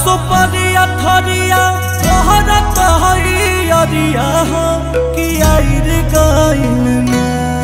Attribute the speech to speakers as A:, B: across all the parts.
A: सुपरिया थरिया तोहर कहई अरिया हो कि आइर गइल ना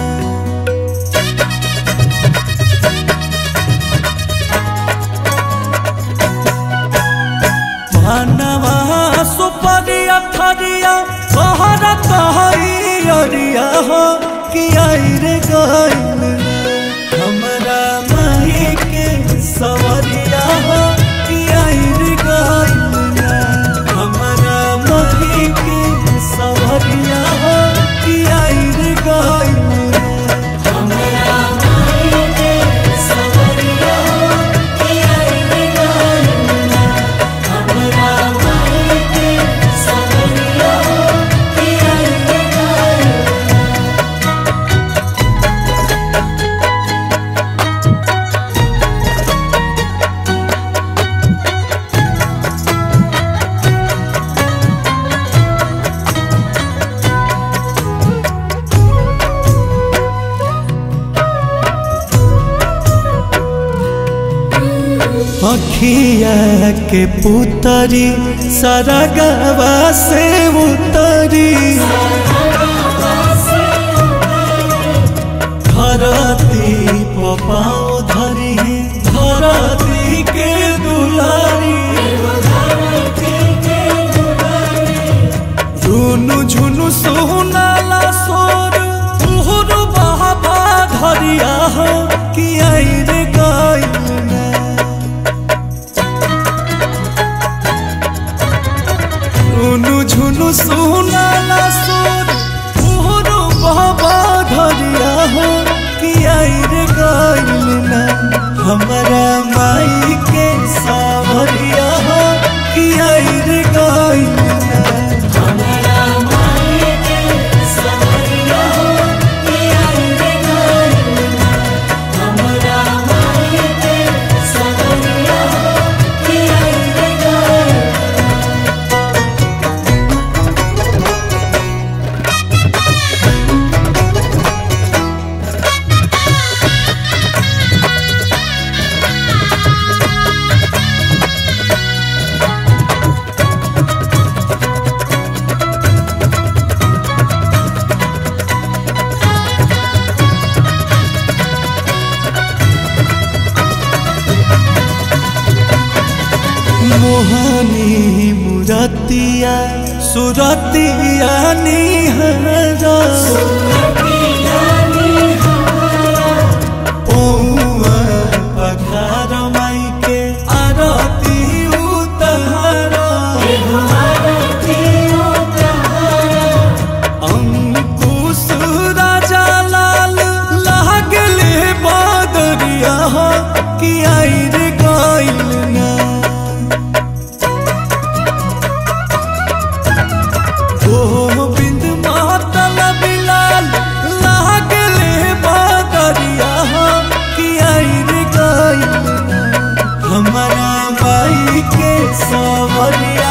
A: मानवा सुपरिया थरिया तोहर कहई अरिया हो कि आइर गइल ना हमरा माही के सवरिया हो कि आइर गइल ना हमरा माही के सवरिया हो कि आइर गइल ना
B: हमरा माई के सवरिया हो कि आइर गइल ना हमरा माई के सवरिया हो कि आइर गइल ना
A: अखिया के पुतरी सरगवा से उतरी धरती पाँव धरी धरती के दुलारी झुनु झुनु सोनाला सोर तुहर बाबा धरिया हो कि आइर गइल ना झुनु झुनु सोनाला सोर तुहर बाबा धरिया हो कि आइर गइल ना हमरा माई के सावरिया हो कि आइर गइल ना
B: हमरा माई के सवरिया हो कि आइर गइल ना हमरा माई के सवरिया हो कि आइर गइल
A: मोहनी मुरतिया सुरतिया निहरा पौआ पखार माई के आरती उतहरा अंकुश राजा लाल लागले बादरिया हो कि आइर गइल ना गोविंद मातल बिलाल लागले बादरिया हो कि आइर गइल ना हमारा माई के सवरिया